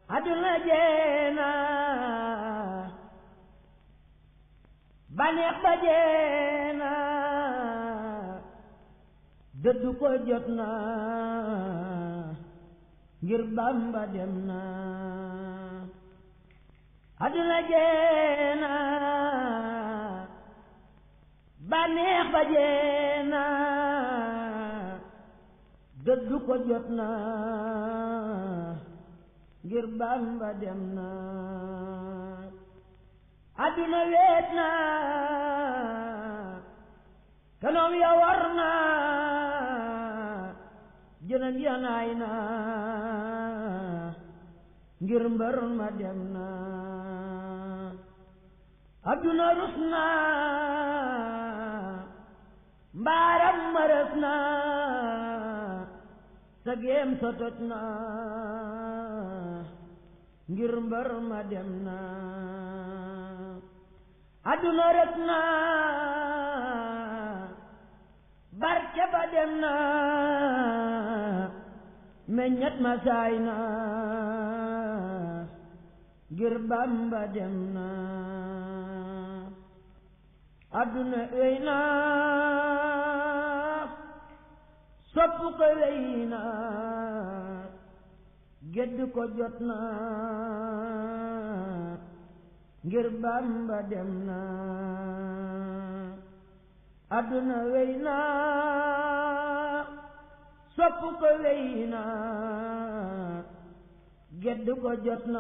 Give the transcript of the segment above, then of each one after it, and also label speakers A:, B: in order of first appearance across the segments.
A: àdduna jeena baneex ba jeena dëddu ko jot na ngir Bamba dem na àdduna jeena baneex ba jeena dëddu ko jot na ngir Bamba dem na àdduna weet na kanoom ya war na jënam ya naay na ngir mbër ma dem na àdduna rus na mbaaram ma rës na sa géem sa toj na ngir mbër ma dem na àdduna rës na barke ba dem na meññet ma saay na ngir Bamba dem na àdduna wéy na sopp ko wéy na gedd ko jot na ngir Bamba dem na àdduna wéy na sopp ko wéy na gedd ko jot na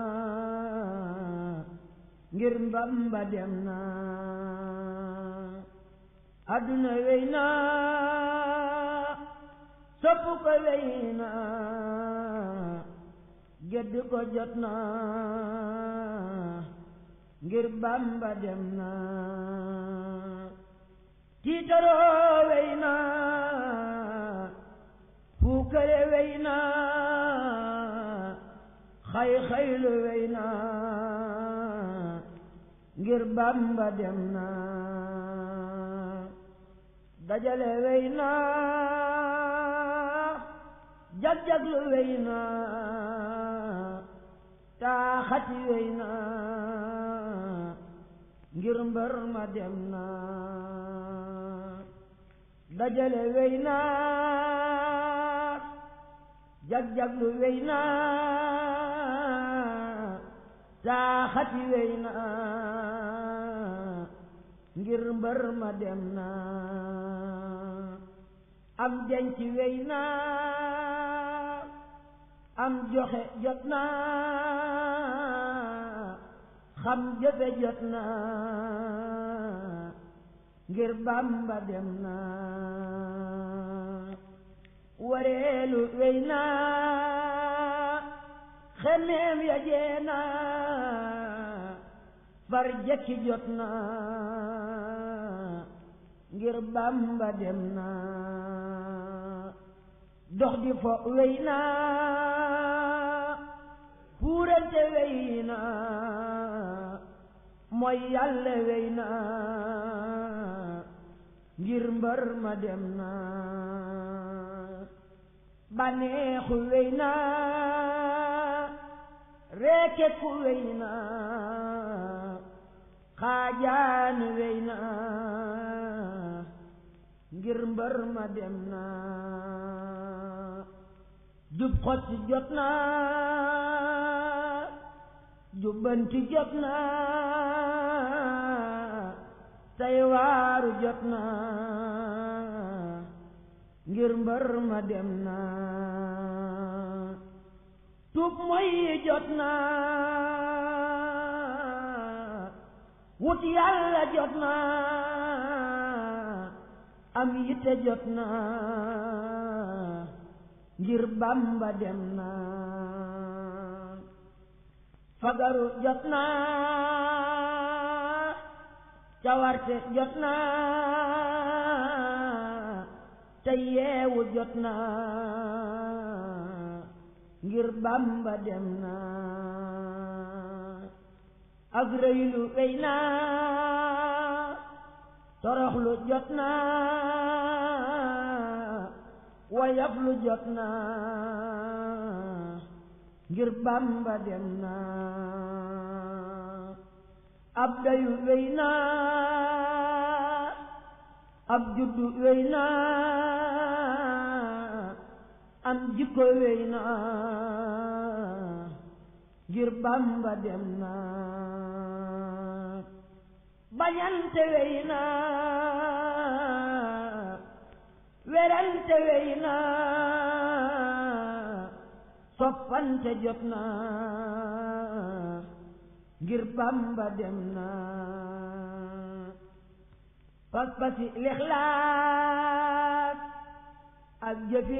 A: ngir Bamba dem na àdduna wéy na sopp ko wéy na gedd ko jot na ngir Bamba dem na tiitaroo wey na puukare wey na xay xaylu wey na ngir Bamba dem na dajale wey na jag-jaglu wey na taaxati wey na ngir mbër ma dem na dajale wey na jag-jaglu wey na taaxati wey na ngir mbër ma dem na am denc wey na am joxe jot na xam jëfe jot na ngir Bamba dem na wareelu wey na xemeem ya jeena far jekki jot na ngir Bamba dem na dox di fo wey na puurante wey na mooy yàlla wey na ngir mbër ma dem na baneexu wey na reeke ku wey na xaajaan wey na ngir mbër ma dem na jub xotti jot na jubbanti jot na tey waaru jot na ngir mbër ma dem na tub moy jot na wut yàlla jot na am yitte jot na ngir Bamba dem na fagaru jot na cawarte jot na te yeewu jot na ngir Bamba dem na ak rëylu wey na toroxlu jot na wayaf lu jot na ngir Bamba dem na ab dayu wéy na ab juddu wéy na am jikko wéy na ngir Bamba dem na bañante wéy na werante wéy na soppante jot na ngir Bamba dem na pas-pasi lixlaas ak jëfi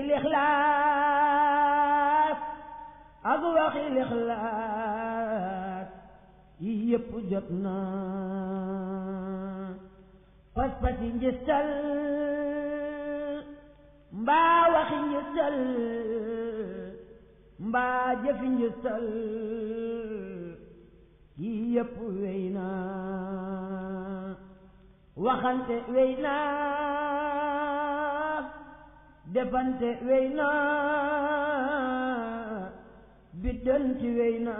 A: lixlaas ak waxi lixlaas yi yépp jot na pas-pasi njëstal mbaa waxi njëstal mbaa jëfi njëstal yi yépp wéy na waxante wéy na defante wéy na biddanti wéy na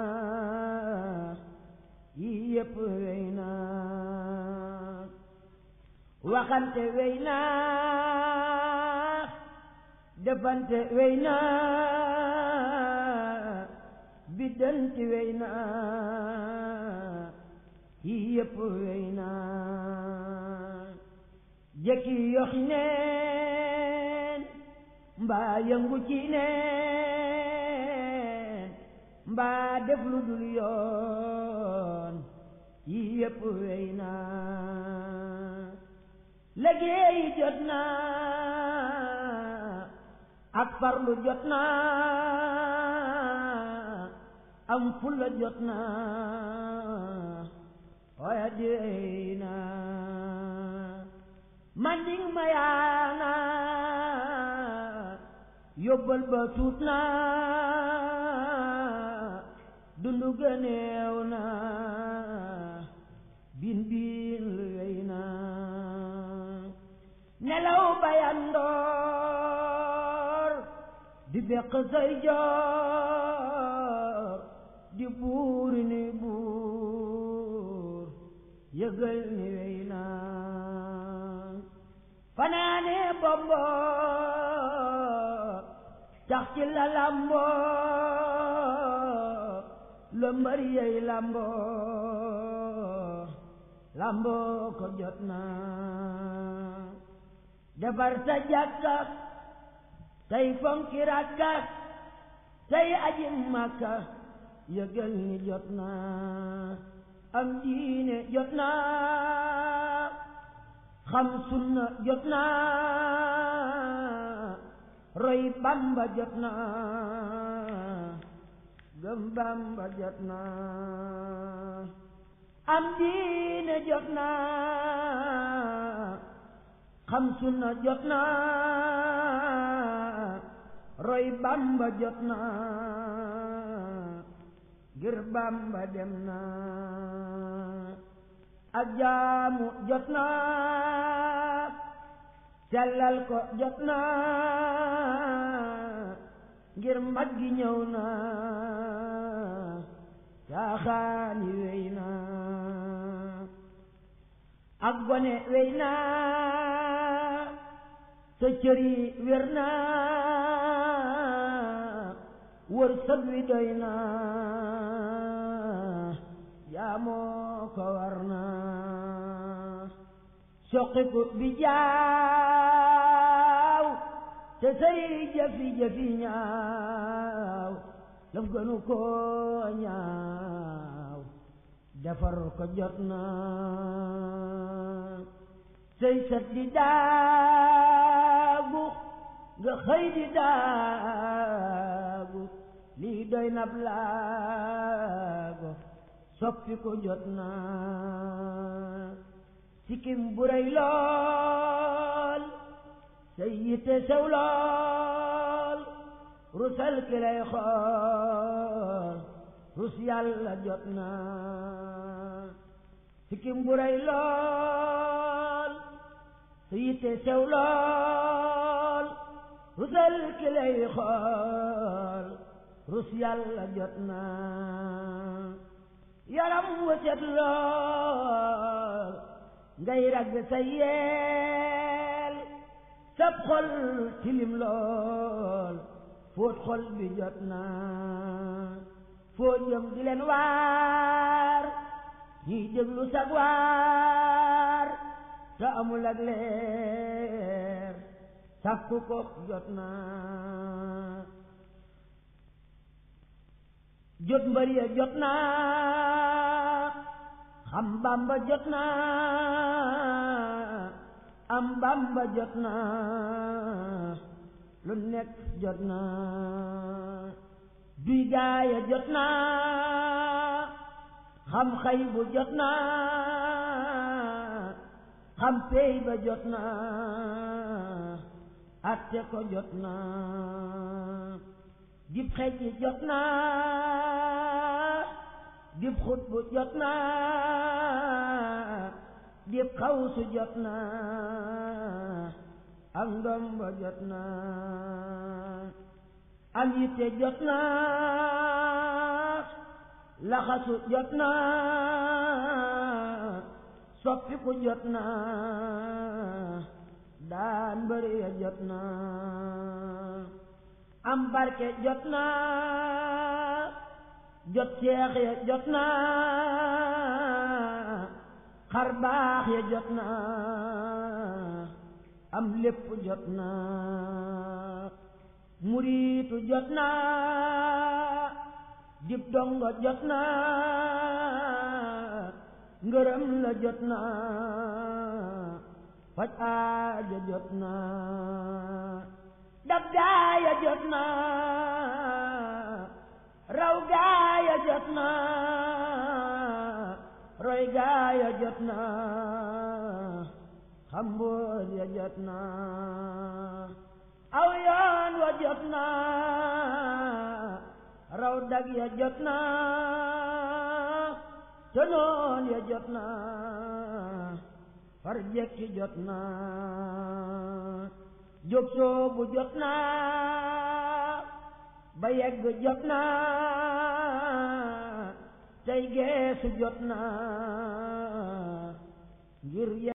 A: yi yépp wéy na waxante wéy na defante wéy na biddanti wéy na yi yépp wéy na jëkki yoxi neen mbaa yëngu ci neen mbaa def lu dul yoon yi yépp wéy na liggéey jot na ak farlu jot na am fulla jot na waaye dey na manding ma yaana yóbbal ba tuut na dundu gëneew na bin bin lu wey na nelaw bayandoor di beq say joor di buuri ni buur yëgal ni wey na fanaane bombo tax ci la lambo la mbër yey lambo lambo ko jot na defar sa jàkka tey fonki rakka tey aji makka yëgal ni jot na am diine jot na xam sunna jot na roy bamba jot na gëm bamba jot na am diine jot na xam sunna jot na roy bamba jot na ngir bamba dem na ak jaamu jot na sellal ko jot na ngir mag gi ñëw na caaxaani wey na ak gone wey na sa cër yi wér na wër sëg wi doy na jaamoo ko war na soqiku bi jaaw te say jafi-jafi ñaaw laf gënu ko ñaaw defar ko jot na say sat di daagu nga xëy di daagu lii doy nab laago soppi ko jot na sikkim bu rëy lool say yitte sew lool rusal ki lay xool rus yàlla jot na sikkim bu rëy lool say yitte sew lool rusal ki lay xool rus yàlla jot na yaram wa set lool ngay ragg sa yeel sab xol tilim lool fóot xol bi jot na foo jëm di leen waar ñiy déglu sag waar te amul ak leer sàkku ko jot na jot mbër ya jot na xam bamba jot na am bamba jot na lu nekk jot na duy gaaya jot na xam xay bu jot na xam pey ba jot na atte ko jot na dib xej jot na dib xut bu jot na dib xawsu jot na am ndomba jot na am yitte jot na laxasu jot na soppiku jot na daan bëri ya jot na am barke jot na jot seex ya jot na xar baax ya jot na am lépp jot na muriitu jot na dib dongo jot na ngërëm la jot na faj aaja jot na dab gaaya jot na raw gaaya jot na roy gaaya jot na xamboor ya jot na aw yoon wa jot na raw dag ya jot na tonoon ya jot na far jekki jot na jóg soobu jot na ba yegg jot na tey geesu jot na ngir